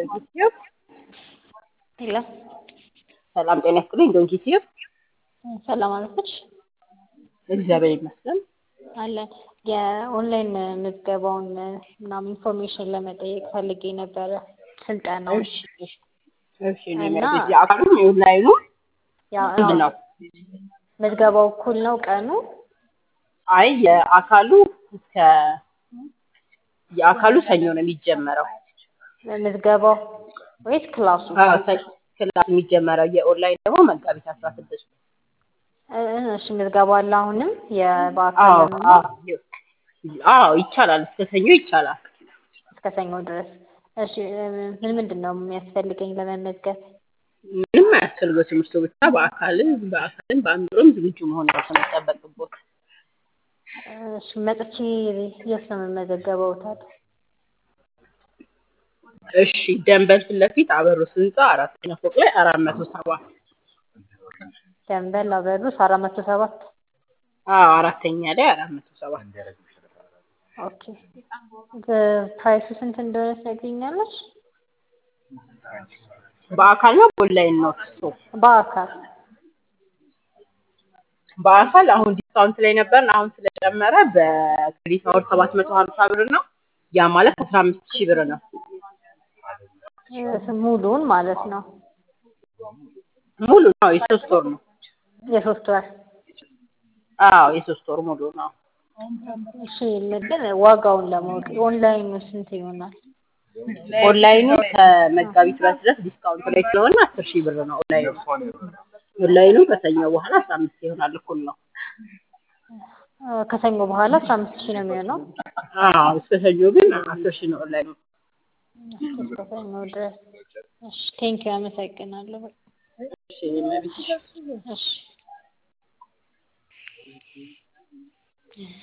ዶንኪቲዮ ሄሎ ሰላም ጤና ይስጥልኝ። ዶንኪቲዮ ሰላም አለች እግዚአብሔር ይመስገን። አለን የኦንላይን ምዝገባውን ምናምን ኢንፎርሜሽን ለመጠየቅ ፈልጌ ነበረ። ስልጠናው እሺ እሺ እኔ እና- ማለት የአካሉ የኦንላይኑ ያ- ምንድን ነው? ምዝገባው እኩል ነው ቀኑ? አይ የአካሉ እስከ የአካሉ ሰኞ ነው የሚጀመረው። ምዝገባው ወይስ ክላሱ? አዎ፣ ሰ- ክላስ የሚጀመረው የኦንላይን ደግሞ መጋቢት አስራ ስድስት እ- እሺ ምዝገባው አለ አሁንም የበአካል አዎ ነው አዎ አዎ ይቻላል። እስከ ሰኞ ይቻላል። እስከ ሰኞ ድረስ። እሺ እ፣ ምን ምንድን ነው የሚያስፈልገኝ ለመመዝገብ? ምንም አያስፈልገው እርሱ ብቻ በአካልም በአካልም በአእምሮም ዝግጁ መሆን ነው የሚጠበቅቦት። እሺ መጥቼ የት ነው የምመዘገበው ታዲያ? እሺ ደንበል ፊት ለፊት አበሩስ ህንፃ አራተኛ ፎቅ ላይ አራት መቶ ሰባ ደንበል አበሩስ አራት መቶ ሰባት አዎ አራተኛ ላይ አራት መቶ ሰባ ኦኬ ፕራይሱ ስንት እንደሆነ ትነግሪኛለሽ? በአካል ነው በኦንላይን ነው እሱ? በአካል በአካል አሁን ዲስካውንት ላይ ነበርን። አሁን ስለጨመረ በክሬዲት አወር ሰባት መቶ ሀምሳ ብር ነው። ያ ማለት አስራ አምስት ሺህ ብር ነው። እ፣ ሙሉውን ማለት ነው ሙሉ ነው። የሶስት ወር ነው። የሶስት ወር አዎ የሶስት ወር ሙሉ ነው። እሺ ግን ዋጋውን ለማወቅ ኦንላይኑ ስንት ይሆናል? ኦንላይኑ ከመጋቢት ሁለት ድረስ ዲስካውንት ላይ ስለሆነ አስር ሺህ ብር ነው ኦንላይኑ። ኦንላይኑ ከሰኞ በኋላ አስራ አምስት ይሆናል። እኩል ነው። እ፣ ከሰኞ በኋላ አስራ አምስት ሺህ ነው የሚሆነው አዎ እስከ ሰኞ ግን አስር ሺህ ነው ኦንላይኑ። እስከ ሰኞ ድረስ። እሺ ቴንኪው አመሰግናለሁ። እሺ መብትሽ እሺ